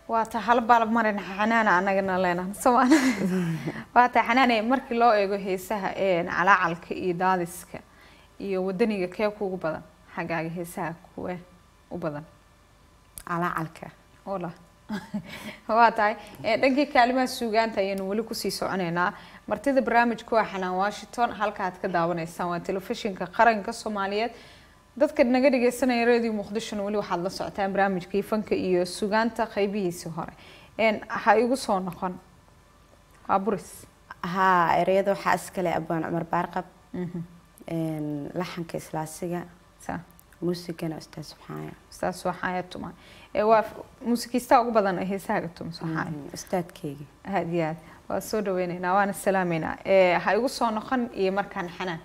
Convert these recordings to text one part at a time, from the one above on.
waa ta hal baalab marin xanaana anagana leenahay somaan waa ta xanaane markii loo eego heesaha calaacalka iyo daadiska iyo wadaniga kee kuugu badan xaggaaga heesaha kuwe u badan calaacalka ola waa tahay dhankii kaalimaha suugaanta ayaynu weli kusii soconeynaa martida barnaamijku waa xanaan washington halka aad ka daawanaysaan waa telefishinka qaranka soomaaliyeed dadka naga dhageysanaya radio muqdishona weli waxaad la socotaan barnaamijkii fanka iyo sugaanta qeybihiisii hore ha igu soo noqon waa buris haa ereyada waxaa iskale abaan cumar baarqab laxanka islaasiga sa muusigana ustaad subxaaya ustaas waxaaya tuma waa muusikiistaa ugu badan ee heesahaaga tuma waxaaya ustaadkeyga aad iyo aad waa soo dhaweyneynaa waana salaameynaa ha igu soo noqon iyo markaan xanaan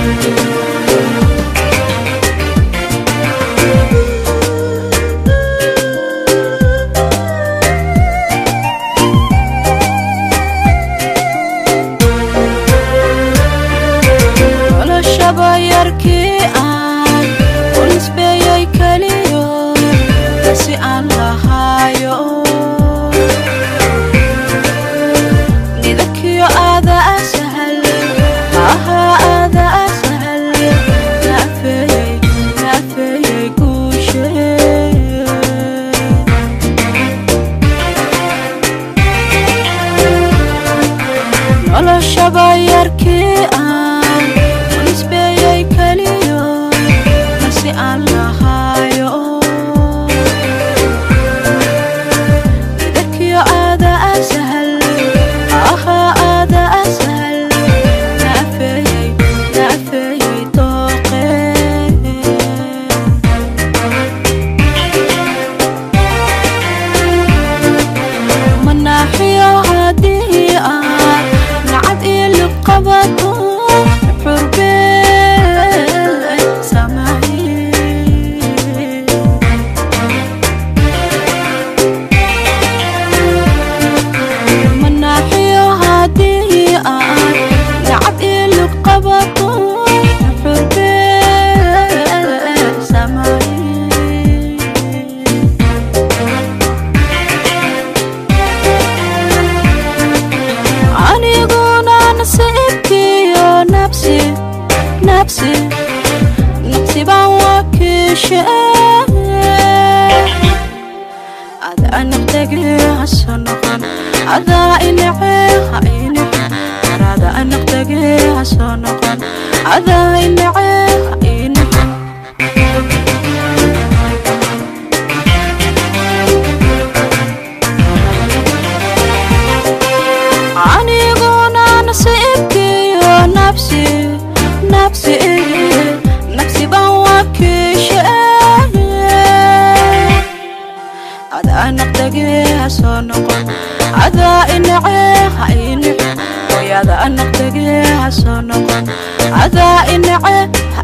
Thank kiishe ada anaqdage hasoo noqon adaa inace ha inace arada anaqdage hasoo noqon adaa inace ha inace aniguna nasiibkiyo nafsi nafsi nafsi baan wakiishe adaa naqdage hasoo noqon adaa inace ha inace hooyada anaqdage hasoo noqon adaa inace